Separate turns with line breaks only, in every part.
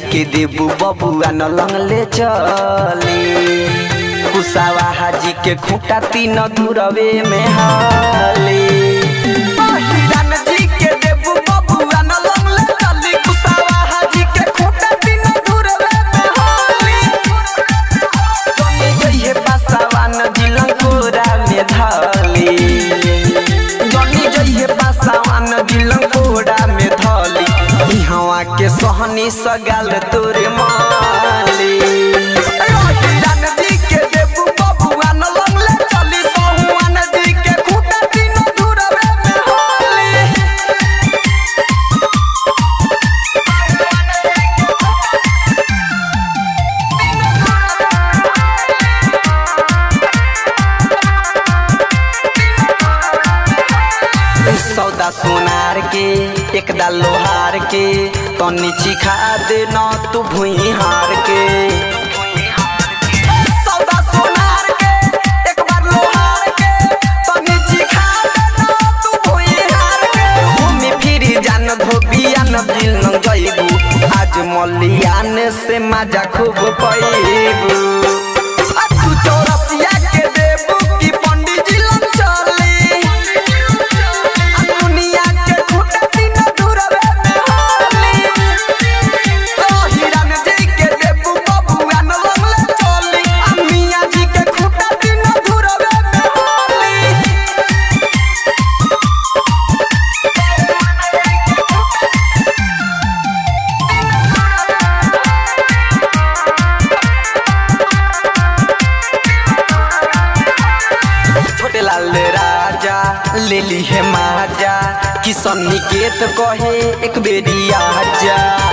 के देबू बबुआ न लंगले चली कुसावा हाजी के खूंटा तीन दूरवे में हाली पहिरान जी के देबू बबुआ न लंगले चली कुसावा हाजी के खूंटा तीन दूरवे में हाली जनी जइहे पासावा न दिलन कोरा में धाली जनी जइहे पासावा न दिलन कोरा में धाली इहवा के सहनी सगाल तोरे माली रान जी के देबू बबुआ न लंगले चली सहुआन जी के खूटा तीन दूरवे में हाली सौदा सोनार के एक दा लोहार के तनी चिखा दे न तू भुई हार के सौदा सोनार के एक बार लोहार के तनी चिखा दे न तू भुई हार के घूमी फिरी जान धोबिया न दिल न जइबू आज मलियान से मजा खूब पैबू आ तू चौरसिया के देबू की पंडित जी लन चली दुनिया के खूटा तीन दूरवे में हाली हिरन जी के देबू बबुआ न लंगले चली आ मियां जी के खूटा तीन दूरवे में हाली छोटे लाल राजा ले ली है माजा किशन निकेत कहे एक बेरी आजा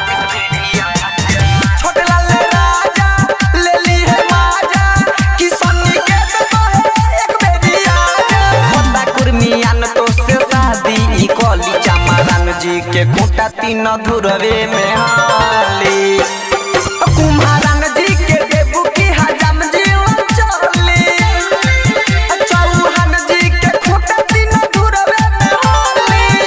छोटे लाल राजा ले ली है माजा किशन निकेत कहे एक बेरी आजा खोटा कुर्मियान तो से शादी ई कली चमारान जी के खूंटा तीन धुरवे में हाली कुम्हारान जी के देबू की हजाम जी चली चौहान जी के खूटा तीन दूरवे में हाली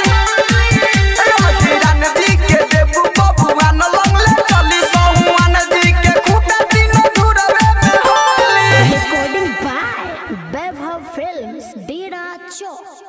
हिरन जी के देबू बबुआ न लंगले चली सहुआन जी के खूटा तीन दूरवे में हाली
Recording by Bev Films, Dera Chowk.